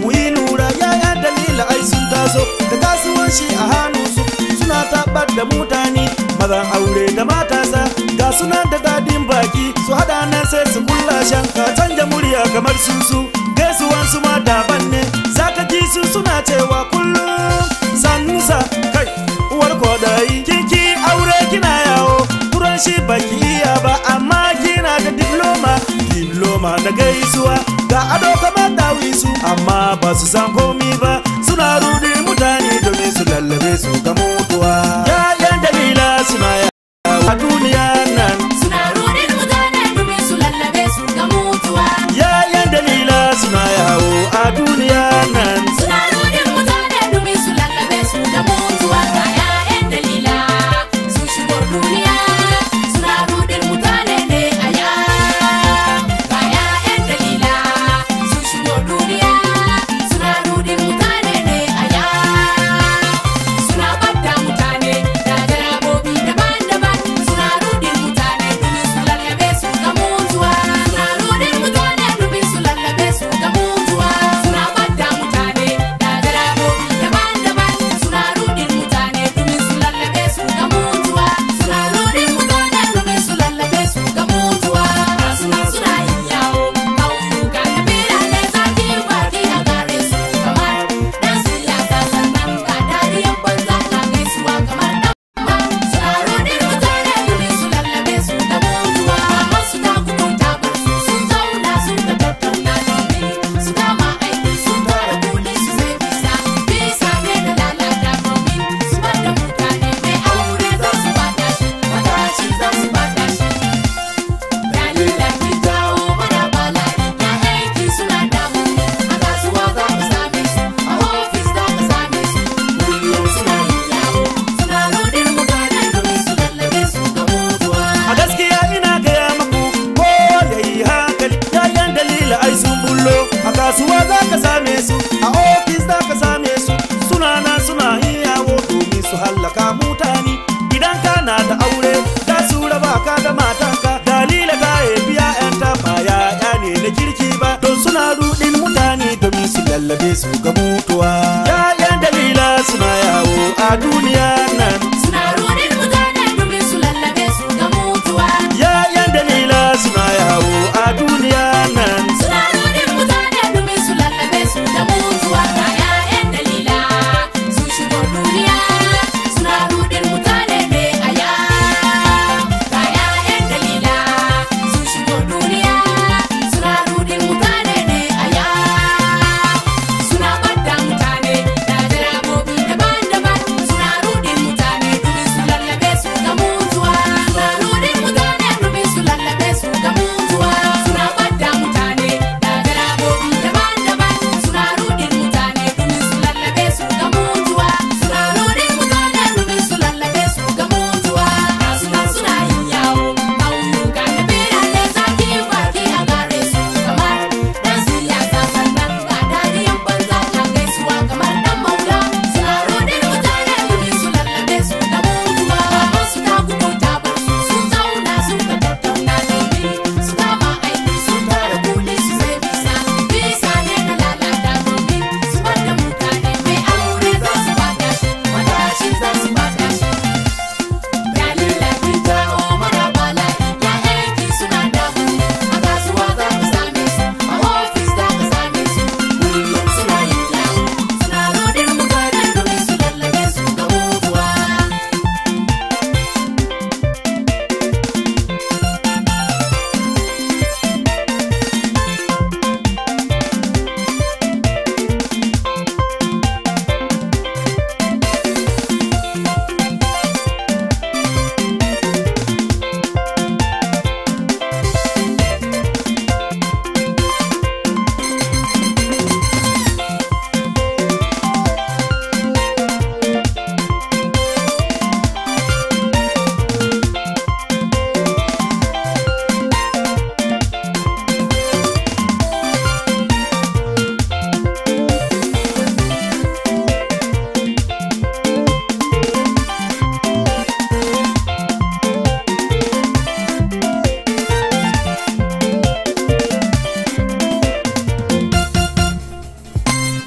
mu yi lura yaya dalila ai sun taso da kasuwanci a hannunsu suna tabar da mutane mazan aure da matasa ga suna da dadin baki su hada nan sai su kulla shan ka canja murya kamar susu gaisuwan su ma daban ne zaka ji su suna cewa kullum sannusa kai uwar kodayi kiki aure kina yawo turan shi baki iya ba amma kina da diploma diploma na gaisuwa ga ado kamar dawisu amma ba su san komi ba suna rudi mutane domin su lallabe su ga mutuwa yayan dalila suna yawo a duniya nan Suna rudin mutane domin su lallabe su ga mutuwa. yayan dalila suna yawo a duniya nan Suna rudin mutane domin su lallabe su ga mutuwa. Ga 'ya'yan dalila sun shigo duniya. Suna rudin mutane ne a ya. Ga 'ya'yan dalila sun shigo duniya. Suna rudin mutane ne a ya. Suna bada mutane da jarabobi daban-daban. Suna rudin mutane domin su lallabe su ga mutuwa. Suna rudin mutane domin su lallabe su ga mutuwa. Suna bada mutane da jarabobi daban-daban. Suna rudin mutane domin su lallabe su ga mutuwa. Suna rudin mutane domin su lallabe su ga mutuwa. Suna suna yin yawo, ƙauyuka da birane zaki baki a gare su kamar dan siyasa sannan ga dariyar banza na gaisuwa kamar dan Suna rudin mutane domin su lallabe su da mutuwa. Amma su ta kukunta bar su sun zauna sun ka tattauna domin su kama aiki sun tara kuɗi su sai bisa. Bisa ne da lalata domin su bada mutane mai aure za su bada shi, matashi za su bada shi. Dalilan ki jawo mana bala'i ya aiki suna damu a kasuwa za ka same su a ofis za ka same su kullum suna yin yawo suna rodin mutane domin su lallabe su ga mutuwa. a gaskiya ina gaya maku ko yayi hankali yayan dalila ai sun bullo a kasuwa za ka same su a ofis za ka same su suna nan suna yin yawo domin su hallaka mutane idan kana da aure za su raba ka da matanka dalila ta haifi ya'yanta ba ya'ya ne na kirki ba don suna rudin mutane domin su lallabe su ga mutuwa ya'yan dalila suna yawo a duniya nan Suna rodin mutane domin su lallabe su ga mutuwa. Ya'yan dalila suna yawo a duniya nan Suna rodin mutane domin su lallabe su da mutuwa. Ga 'ya'yan dalila sun shigo duniya suna rodin mutane ne a ya. Ga 'ya'yan dalila sun shigo duniya suna rodin mutane ne a ya. Suna bada mutane da jarabobi daban-daban suna rodin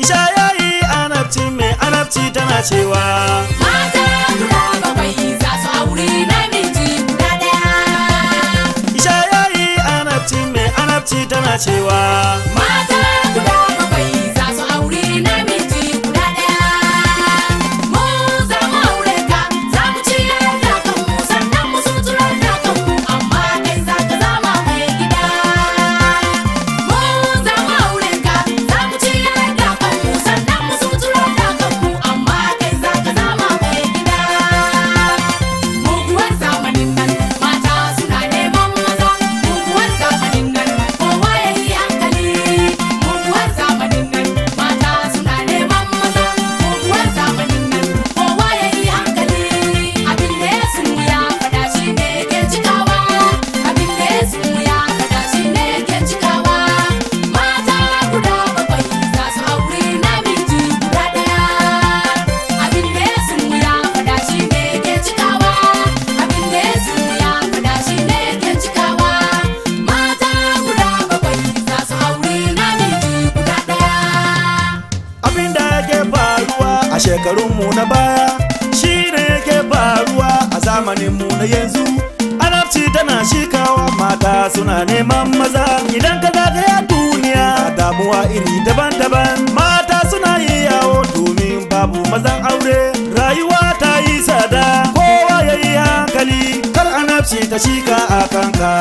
isha yayi anabci mai anabci tana cewa Mata guda bakwai za su auri namiji guda ɗaya. isha yayi anabci mai anabci tana cewa Mata guda bakwai za su auri namiji guda ɗaya. Mu za mu aure ka, za mu ciyar da kanmu, sannan mu suturar da kanmu, amma kai za ka zama mai gida. Mu za mu aure ka, za mu ciyar da kanmu, sannan mu suturar da kanmu, amma kai za ka zama mai gida. Muguwar zamanin nan mata suna neman maza Muguwar zamanin nan kowa ya yi hankali Muguwar zamanin nan mata suna neman maza Muguwar zamanin nan kowa ya yi hankali Abin da ya ya fada shi ne ke cikawa Abin da ya ya fada shi ne ke cikawa Mata guda bakwai za su auri namiji guda ɗaya Abin da ya ya fada shi ne ke cikawa Abin da ya ya fada shi ne ke cikawa Mata guda bakwai za su auri namiji guda ɗaya abin da yake faruwa a shekarunmu na baya shi ne yake faruwa a zamaninmu na yanzu anabci tana shikawa mata suna neman maza idan ka zagaya duniya damuwa iri daban-daban mata suna yi yawo domin babu mazan aure rayuwa ta yi tsada kowa ya yi hankali kar anabci ta shika a kanka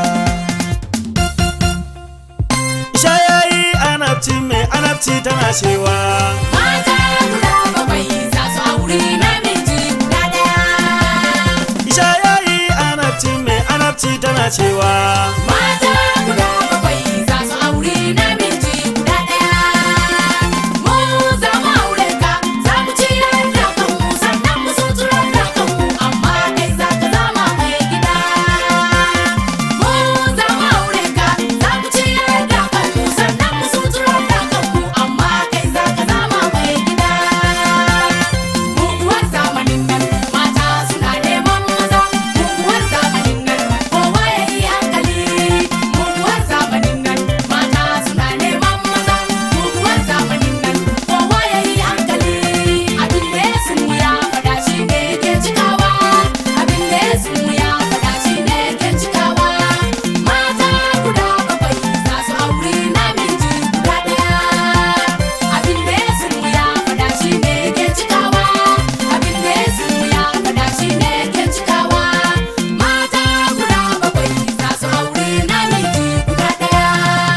Isha yayi anabci mai anabci tana cewa Mata guda bakwai za su auri namiji guda ɗaya Isha yayi anabci mai anabci tana cewa Mata guda bakwai za su auri namiji guda ɗaya. Mu za mu aure ka, za mu ciyar da kanmu, sannan mu suturar da kanmu, amma kai za ka zama mai gida. Mu za mu aure ka, za mu ciyar da kanmu, sannan mu suturar da kanmu, amma kai za ka zama mai gida. Muguwar zamanin nan mata suna neman maza Muguwar zamanin nan kowa ya yi hankali Muguwar zamanin nan mata suna neman maza Muguwar zamanin nan kowa ya yi hankali Abin da ya ya fada shi ne ke cikawa Abin da ya ya fada shi ne ke cikawa Mata guda bakwai za su auri namiji guda ɗaya Abin da ya ya fada shi ne ke cikawa Abin da ya ya fada shi ne ke cikawa Mata guda bakwai za su auri namiji guda ɗaya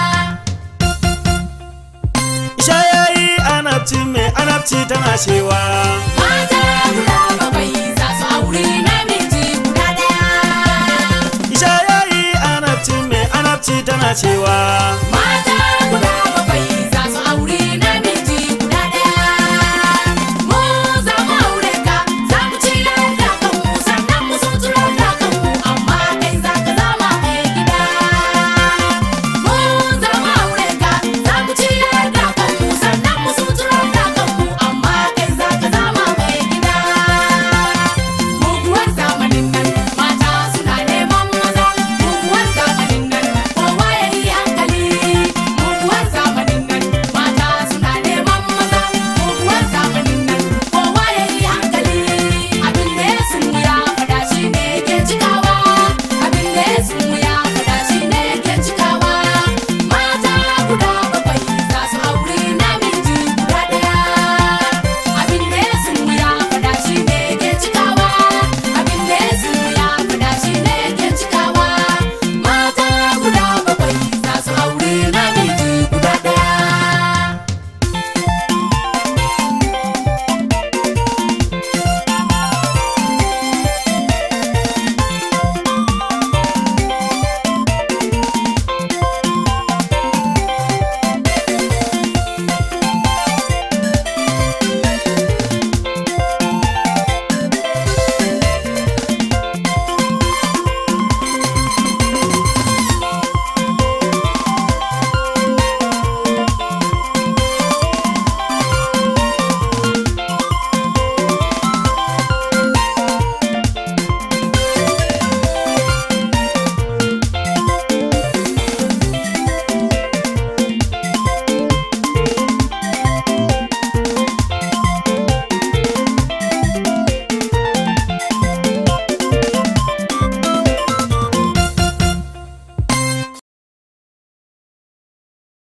Isha yayi anabci mai anabci tana cewa Mata guda bakwai za su auri namiji guda ɗaya Isha yayi anabci mai anabci tana cewa Mata